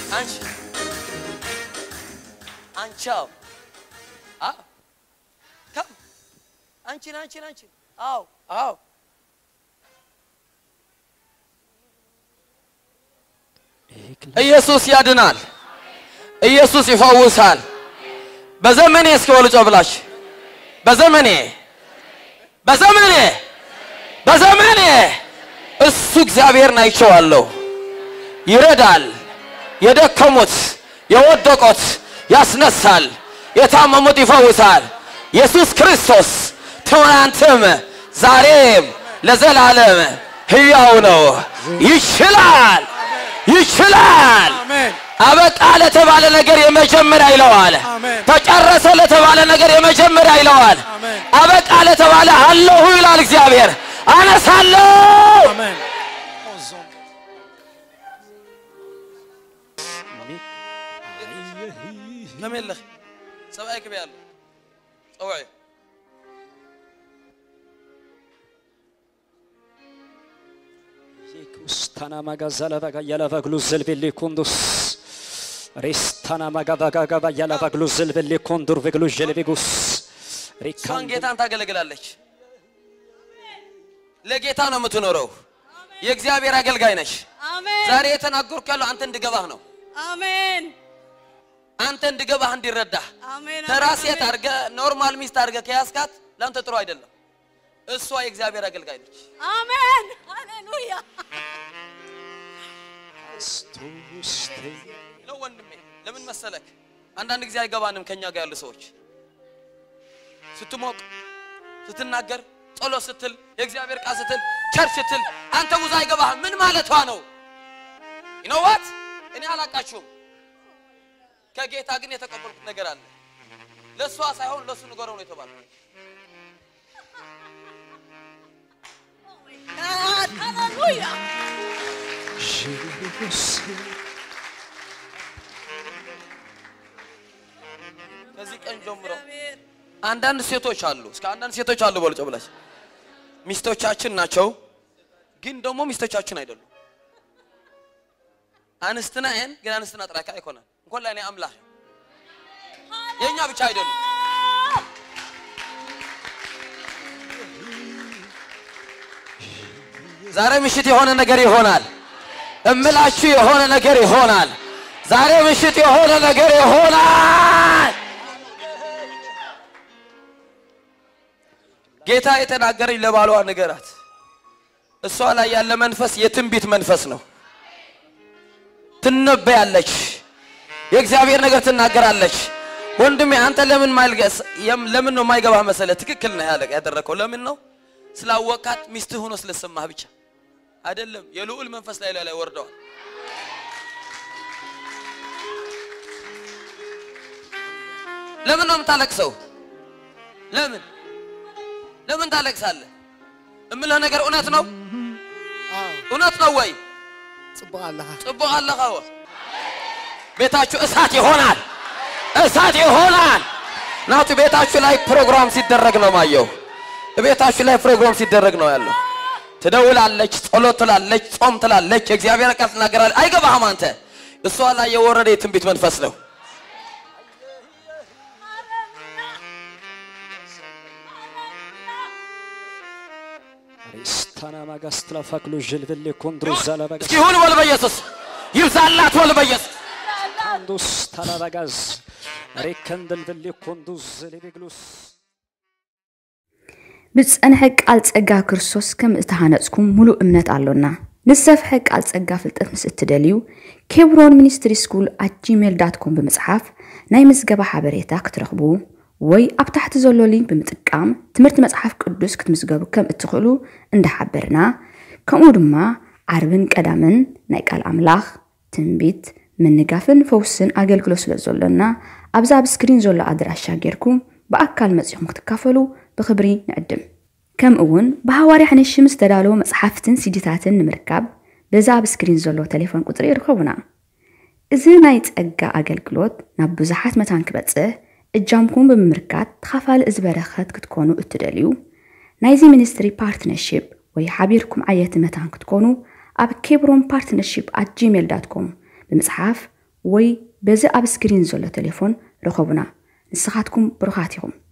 አንቺ አንቻው አዎ ከም አንቺን አንቺን አንቺን አዎ አዎ ኢየሱስ ያድናል። ኢየሱስ ይፈውሳል። በዘመኔ እስኪ ወልጮ ብላሽ በዘመኔ በዘመኔ በዘመኔ እሱ እግዚአብሔርን አይቼዋለሁ። ይረዳል። የደከሙት የወደቁት ያስነሳል። የታመሙት ይፈውሳል። ኢየሱስ ክርስቶስ ትናንትም ዛሬም ለዘላለም ሕያው ነው። ይችላል ይችላል። አሜን አበቃ ለተባለ ነገር የመጀመሪያ ይለዋል። አሜን። ተጨረሰ ለተባለ ነገር የመጀመሪያ ይለዋል። አሜን አበቃ ለተባለ አለሁ ይላል እግዚአብሔር። አነሳለሁ አሜን ለሜለህ ሰብአይ ክብ ያለ ፀውዒ Stana magazala vaga yala vaglu zelveli kundus. Restana magavaga gava yala vaglu zelveli kundur veglu jelevigus. እሷን Rikan ጌታን ታገለግላለች። ለጌታ ነው የምትኖረው። የእግዚአብሔር አገልጋይ ነሽ። አሜን ዛሬ የተናገርኩ ያለው አንተ እንድገባህ ነው። አሜን አንተ እንድገባህ እንዲረዳህ አሜን ተራ አሜን፣ ሴት አሜን። አድርገህ ኖርማል ሚስት አድርገህ ከያዝካት ለአንተ ጥሩ አይደለም። እሷ የእግዚአብሔር አገልጋይ ነች። አሜን ሃሌሉያ ነው ወንድሜ። ለምን መሰለክ አንዳንድ ጊዜ አይገባንም ከኛ ጋር ያሉ ሰዎች ስትሞቅ ስትናገር ጸሎት ስትል የእግዚአብሔር ቃል ስትል ቸርች ስትል አንተ ብዙ አይገባህም። ምን ማለቷ ነው? ይነዋት እኔ አላቃችሁም። ከጌታ ግን የተቀበልኩት ነገር አለ። ለእሷ ሳይሆን ለእሱ ንገረው ነው የተባለው። God, ሃሌሉያ ከዚህ ቀን ጀምሮ እግዚአብሔር አንዳንድ ሴቶች አሉ። እስከ አንዳንድ ሴቶች አሉ በልጮ ብላች ሚስቶቻችን ናቸው፣ ግን ደግሞ ሚስቶቻችን አይደሉም። አንስትና ይን ግን አንስትና ጥራካ አይኮናል እንኳን ላይ አምላክ የእኛ ብቻ አይደሉም። ዛሬ ምሽት የሆነ ነገር ይሆናል። እምላችሁ የሆነ ነገር ይሆናል። ዛሬ ምሽት የሆነ ነገር ይሆናል። ጌታ የተናገረኝ ለባሏ ንገራት። እሷ ላይ ያለ መንፈስ የትንቢት መንፈስ ነው። ትነበያለች፣ የእግዚአብሔር ነገር ትናገራለች። ወንድሜ አንተ ለምን ማልገስ ለምን ነው የማይገባህ መሰለህ? ትክክል ነው ያለ ያደረከው ለምን ነው? ስላወቃት ሚስትህ ሆኖ ስለሰማህ ብቻ አይደለም። የልዑል መንፈስ ላይ ላይ ወርደዋል። ለምን ነው የምታለቅሰው? ለምን ለምን ታለቅሳለህ? እምልህ ነገር እውነት ነው እውነት ነው ወይ? ጽቡቅ ኣለኻ ጽቡቅ አለኸ ወ ቤታችሁ እሳት ይሆናል፣ እሳት ይሆናል። ናቱ ቤታችሁ ላይ ፕሮግራም ሲደረግ ነው ማየው። ቤታችሁ ላይ ፕሮግራም ሲደረግ ነው ያለው። ትደውላለች፣ ጸሎት ትላለች፣ ጾም ትላለች፣ የእግዚአብሔር ቃል ትናገራለች። አይገባህም አንተ። እሷ ላይ የወረደ የትንቢት መንፈስ ነው። Restana magastla faklu jelveli kundru zala vaga እስኪ ይሁን በል በኢየሱስ ይብዛላት በል በኢየሱስ kundus talavagaz. Rekandel veli kundus zeleviglus. ብዝፀንሐ ቃል ፀጋ ክርስቶስ ከም እተሃነፅኩም ሙሉእ እምነት ኣሎና ንዝሰፍሐ ቃል ፀጋ ፍልጠት ምስ እትደልዩ ኬብሮን ሚኒስትሪ ስኩል ኣት ጂሜል ዳት ኮም ብምፅሓፍ ናይ ምዝገባ ሓበሬታ ክትረኽቡ ወይ ኣብ ታሕቲ ዘሎ ሊንክ ብምጥቃም ትምህርቲ መፅሓፍ ቅዱስ ክትምዝገቡ ከም እትኽእሉ እንዳሓበርና ከምኡ ድማ ዓርብን ቀዳምን ናይ ቃል ኣምላኽ ትንቢት ምንጋፍን ፈውስን ኣገልግሎት ስለ ዘሎና ኣብዛ ኣብ ስክሪን ዘሎ ኣድራሻ ጌርኩም ብኣካል መፂኹም ክትካፈሉ ብክብሪ ንዕድም ከምኡ እውን ብሃዋርያ ሓነሽ ምስ ተዳለወ መፅሓፍትን ሲዲታትን ንምርካብ በዛ ኣብ ስክሪን ዘሎ ቴሌፎን ቁፅሪ ይርከቡና እዚ ናይ ፀጋ ኣገልግሎት ናብ ብዙሓት መታን ክበፅሕ እጃምኩም ብምምርካት ተኻፋሊ እዚ በረኸት ክትኮኑ እትደልዩ ናይዚ ሚኒስትሪ ፓርትነርሽፕ ወይ ሓቢርኩም ዓየቲ መታን ክትኮኑ ኣብ ኬብሮን ፓርትነርሽፕ ኣት ጂሜል ዳት ኮም ብምፅሓፍ ወይ በዚ ኣብ ስክሪን ዘሎ ቴሌፎን ረኸቡና ንስኻትኩም ብሩኻት ኢኹም